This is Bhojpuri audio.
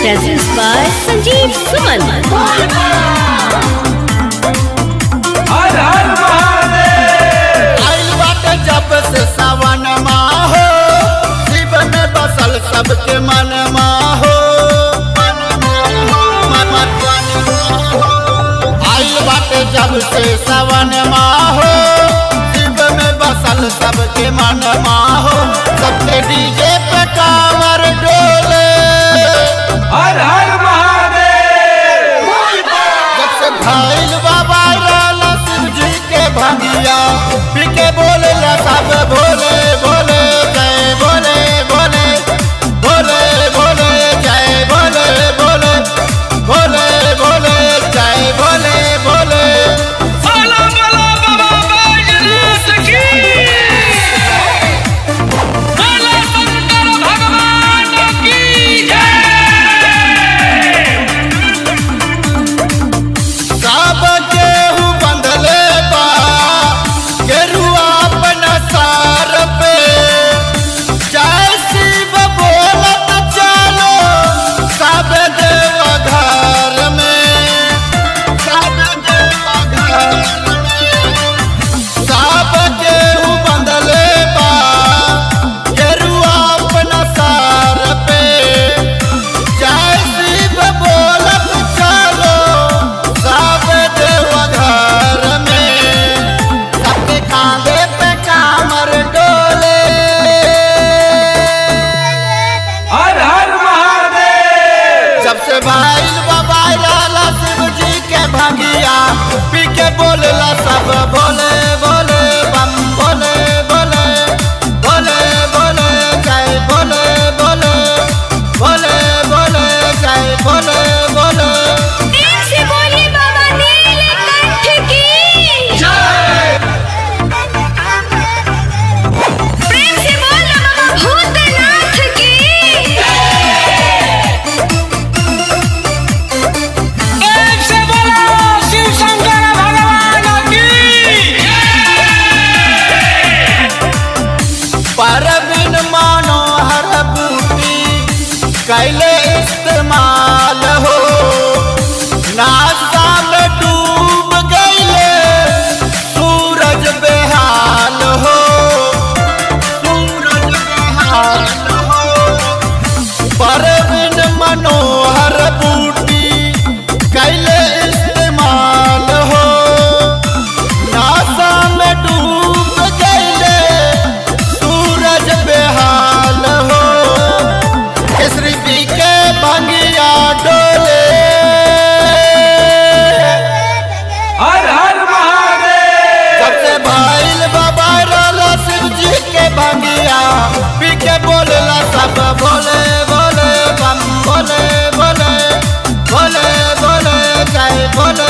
presents by Sanjeev Suman. हर हर महादेव आइल बाटे जब से सावन हो शिव में बसल सबके मन हो आइल बाटे जब से सावन हो शिव में बसल सबके मन हो सबके डीजे पे कांवर डोले हर हर महादेव जब से भाईल बाबा लाला शिव जी के भंगिया पीके बोले ला सब भोले भोले जय भोले भोले भोले भोले जय भोले भोले भोले भोले जय भोले भोले बोला बोला बाबा बैजनाथ की बोला शंकर भगवान की जय सब केहू बंधले बा गेरुआ अपना सार पे जय शिव बोलत चलो सब देव घर में सब देव घर में सब केहू बंधले बा गेरुआ अपना सार पे जय शिव बोलत चलो सब देव घर में सबके कांधे पे कामर डोले हर हर महादेव जब से भाई बाबा लाला शिव जी के भंगिया पी के बोलला सब बोले बोले बम बोले बोले बोले बोले जय बोले बोले बोले बोले जय बोले बोले प्रेम से बोलिए बाबा नीलकंठ की प्रेम से बोलो बाबा भूतनाथ की एक से बोला शिव शंकर भगवान की परबिन मानो हर बूटी कैले इस्तेमाल हो नाश्ता में डूब गईले सूरज बेहाल हो सूरज बेहाल हो परबिन मनोहर बूटी कैले इस्तेमाल हो नासा में डूब गईले सूरज बेहाल हो केसरी पी के भंगिया डोले हर हर महादेव सबसे भाईल बाबा रोला शिव जी के भंगिया पी के बोलला सब बोले बोले बम बोले बोले बोले बोले जय बोले